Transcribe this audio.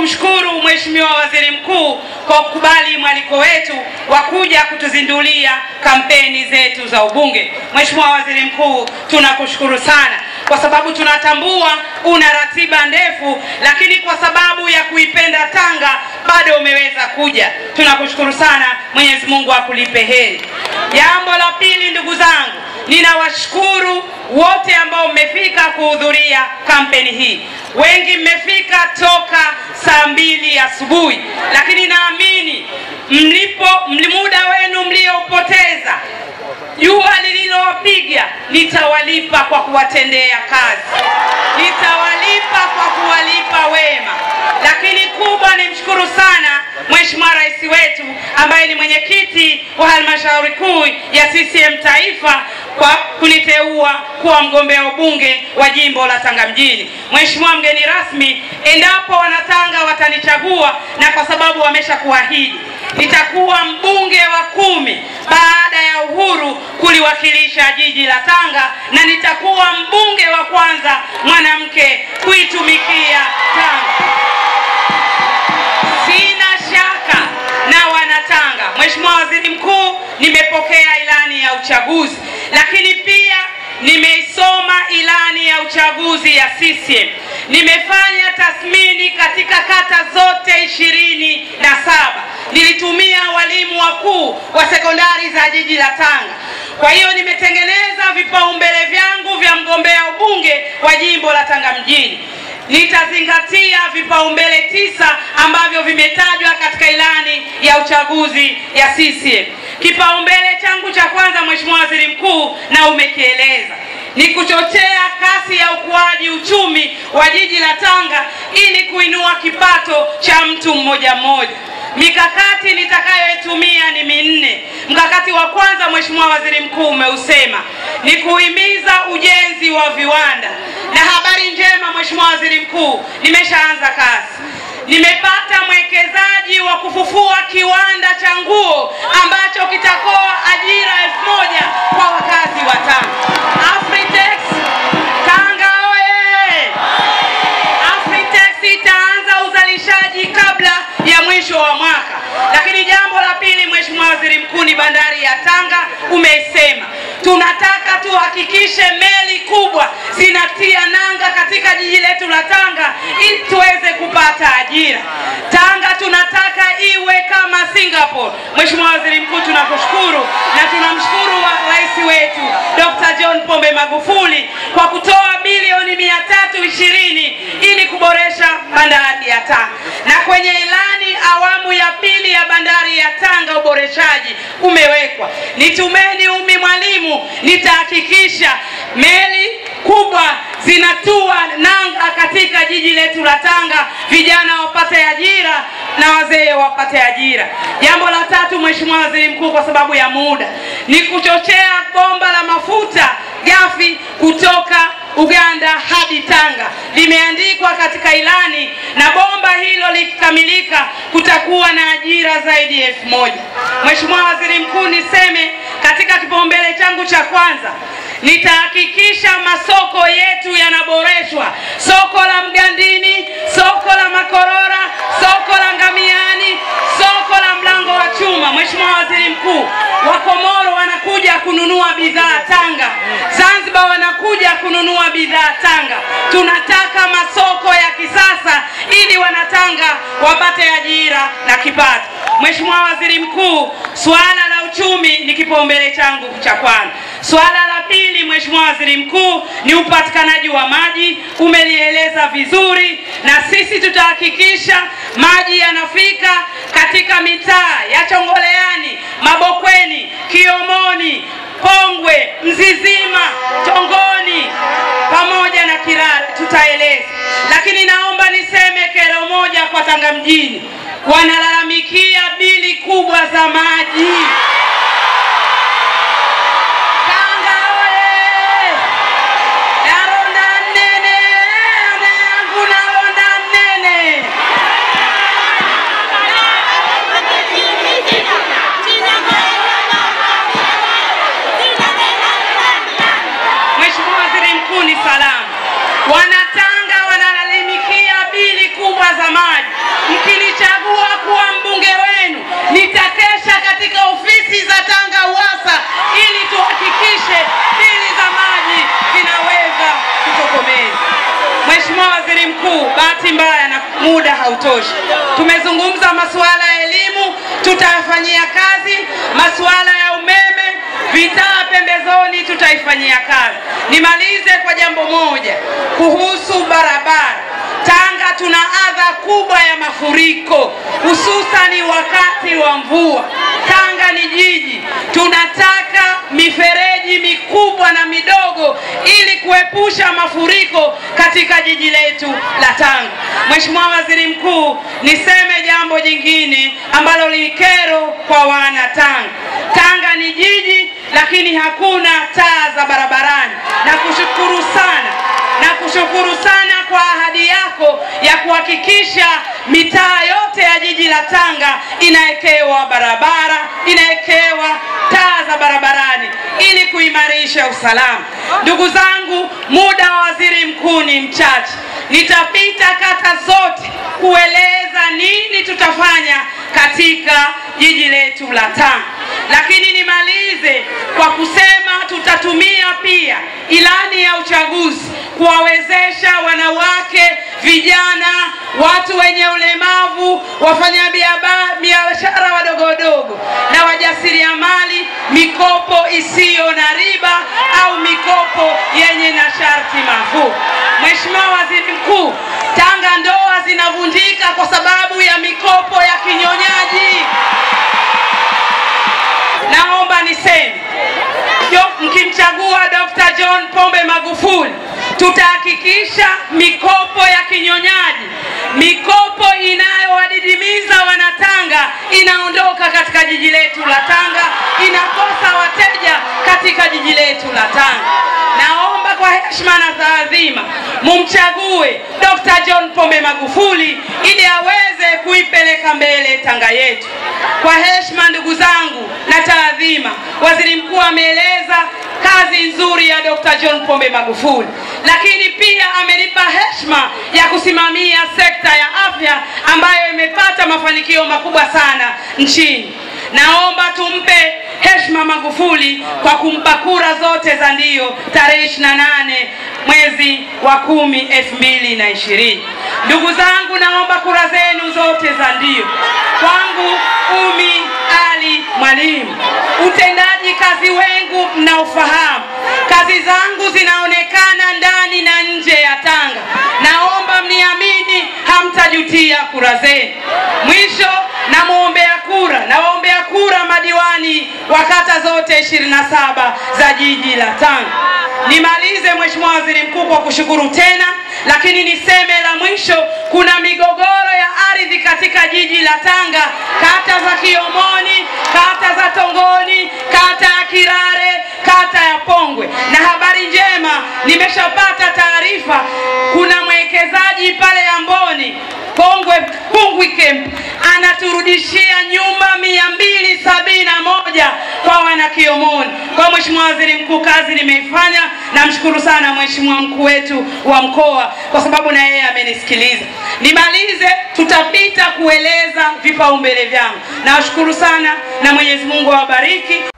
kumshukuru Mheshimiwa Waziri Mkuu kwa kukubali mwaliko wetu wa kuja kutuzindulia kampeni zetu za ubunge. Mheshimiwa Waziri Mkuu, tunakushukuru sana kwa sababu tunatambua una ratiba ndefu, lakini kwa sababu ya kuipenda Tanga bado umeweza kuja. Tunakushukuru sana, Mwenyezi Mungu akulipe heri. Jambo la pili, ndugu zangu, ninawashukuru wote ambao mmefika kuhudhuria kampeni hii. Wengi mmefika toka saa mbili asubuhi, lakini naamini mlipo muda wenu mliopoteza jua lililowapiga nitawalipa kwa kuwatendea kazi, nitawalipa kwa kuwalipa wema. Lakini kubwa ni mshukuru sana Mheshimiwa Rais wetu ambaye ni mwenyekiti wa halmashauri kuu ya CCM Taifa kwa kuniteua kuwa mgombea ubunge wa jimbo la Tanga mjini. Mheshimiwa mgeni rasmi, endapo wanatanga watanichagua na kwa sababu wameshakuahidi nitakuwa mbunge wa kumi baada ya uhuru kuliwakilisha jiji la Tanga na nitakuwa mbunge wa kwanza mwanamke kuitumikia Tanga. Sina shaka na wanatanga. Mheshimiwa Waziri Mkuu, nimepokea ilani ya uchaguzi, lakini pia nimeisoma ilani ya uchaguzi ya CCM. Nimefanya tathmini katika kata zote ishirini na saba. Nilitumia walimu wakuu wa sekondari za jiji la Tanga. Kwa hiyo nimetengeneza vipaumbele vyangu vya mgombea ubunge wa jimbo la Tanga mjini. Nitazingatia vipaumbele tisa ambavyo vimetajwa katika ilani ya uchaguzi ya CCM. Kipaumbele changu cha kwanza, Mheshimiwa Waziri Mkuu, na umekieleza ni kuchochea kasi ya ukuaji uchumi wa jiji la Tanga ili kuinua kipato cha mtu mmoja mmoja. Mikakati nitakayoitumia ni minne. Mkakati wa kwanza, Mheshimiwa Waziri Mkuu, umeusema ni kuhimiza ujenzi wa viwanda, na habari njema, Mheshimiwa Waziri Mkuu, nimeshaanza kazi. Nimepata mwekezaji wa kufufua kiwanda cha nguo ambacho kitakoa ajira elfu moja kwa wakazi wa Tanga. Afritex Tanga oye! Afritex itaanza uzalishaji kabla ya mwisho wa mwaka. Lakini jambo la pili, Mheshimiwa Waziri Mkuu, ni bandari ya Tanga. Umesema tunataka tuhakikishe meli kubwa zinatia nanga katika jiji letu la Tanga ili tuweze kupata ajira. Tanga tunataka iwe kama Singapore. Mheshimiwa Waziri Mkuu, tunakushukuru na tunamshukuru wa rais wetu Dr. John Pombe Magufuli kwa kutoa bilioni mia tatu ishirini ili kuboresha bandari ya Tanga, na kwenye ilani awamu ya pili ya bandari ya Tanga uboreshaji umewekwa. Nitumeni umi mwalimu, nitahakikisha meli kubwa zinatua nanga katika jiji letu la Tanga, vijana wapate ajira na wazee wapate ajira. Jambo la tatu, Mheshimiwa Waziri Mkuu, kwa sababu ya muda, ni kuchochea bomba la mafuta ghafi kutoka Uganda hadi Tanga. Limeandikwa katika ilani, na bomba hilo likikamilika kutakuwa na ajira zaidi ya elfu moja. Mheshimiwa Waziri Mkuu, niseme katika kipaumbele changu cha kwanza nitahakikisha masoko yetu yanaboreshwa, soko la Mgandini, soko la Makorora, soko la Ngamiani, soko la Mlango wa Chuma. Mheshimiwa Waziri Mkuu, Wakomoro wanakuja kununua bidhaa Tanga, Zanzibar wanakuja kununua bidhaa Tanga. Tunataka masoko ya kisasa ili wanatanga wapate ajira na kipato. Mheshimiwa Waziri Mkuu, suala la uchumi ni kipaumbele changu cha kwanza. Suala la pili, Mheshimiwa Waziri Mkuu, ni upatikanaji wa maji. Umelieleza vizuri, na sisi tutahakikisha maji yanafika katika mitaa ya Chongoleani, Mabokweni, Kiomoni, Pongwe, Mzizima, Tongoni pamoja na Kilala tutaeleza. Lakini naomba niseme kero moja kwa Tanga mjini, wanalalamikia bili kubwa za maji. Tanga oye! Naronda nene, ane yangu naronda nene. Mheshimiwa Waziri Mkuu, ni salamu. Wanatanga wanalalamikia bili kubwa za maji. mbaya na muda hautoshi. Tumezungumza masuala ya elimu, tutayafanyia kazi. Masuala ya umeme, vitaa pembezoni, tutaifanyia kazi. Nimalize kwa jambo moja kuhusu barabara. Tanga tuna adha kubwa ya mafuriko, hususani wakati wa mvua. Tanga ni jiji, tunataka mifereji mikubwa na midogo ili kuepusha mafuriko katika jiji letu la Tanga. Mheshimiwa Waziri Mkuu, niseme jambo jingine ambalo ni kero kwa wana Tanga. Tanga ni jiji lakini hakuna taa za barabarani. Nakushukuru sana na kushukuru sana kwa ahadi yako ya kuhakikisha mitaa yote ya jiji la Tanga inawekewa barabara, inawekewa taa za barabarani ili kuimarisha usalama. Ndugu zangu, muda wa waziri mkuu ni mchache. Nitapita kata zote kueleza nini tutafanya katika jiji letu la Tanga, lakini nimalize kwa kusema tutatumia pia ilani ya uchaguzi kuwawezesha wanawake, vijana, watu wenye ulemavu, wafanyabiashara wadogo wadogo na wajasiriamali mikopo isiyo na riba au mikopo yenye na sharti nafuu. Mheshimiwa Waziri Mkuu, Tanga ndoa zinavunjika kwa sababu ya mikopo ya kinyonyaji. Naomba niseme Jo- mkimchagua Dr. John Pombe Magufuli tutahakikisha mikopo ya kinyonyaji, mikopo inayowadidimiza Wanatanga inaondoka katika jiji letu la Tanga, inakosa wateja katika jiji letu la Tanga. Naomba kwa heshima na taadhima mumchague Dr. John Pombe Magufuli ili aweze kuipeleka mbele Tanga yetu. Kwa heshima ndugu zangu na taadhima, waziri mkuu ameeleza kazi nzuri ya Dr. John Pombe Magufuli, lakini pia amenipa heshima ya kusimamia sekta ya afya ambayo imepata mafanikio makubwa sana nchini. Naomba tumpe heshima Magufuli kwa kumpa kura zote za ndio tarehe 28 mwezi wa kumi elfu mbili na ishirini. Ndugu zangu, naomba kura zenu zote za ndio kwangu Umi Ali Mwalimu. Utendaji kazi wengu mnaofahamu, kazi zangu zinaonekana ndani na nje ya Tanga. Naomba mniamini, hamtajutia kura zenu. Mwisho namwombea kura, nawaombea kura madiwani wa kata zote 27 za jiji la Tanga. Nimalize Mheshimiwa Waziri Mkuu kwa kushukuru tena, lakini niseme la mwisho, kuna migogoro ya ardhi katika jiji la Tanga, kata za Kiomoni, kata za Tongoni, kata ya Kirare, kata ya Pongwe. Na habari njema, nimeshapata taarifa, kuna mwekezaji pale Amboni Pongwe Pungwi Camp anaturudishia nyumba mia mbili sabini na moja kwa wana Kiomoni. Kwa Mheshimiwa Waziri Mkuu, kazi nimeifanya. Namshukuru sana Mheshimiwa mkuu wetu wa mkoa kwa sababu na yeye amenisikiliza. Nimalize, tutapita kueleza vipaumbele vyangu. Nawashukuru sana na Mwenyezi Mungu awabariki.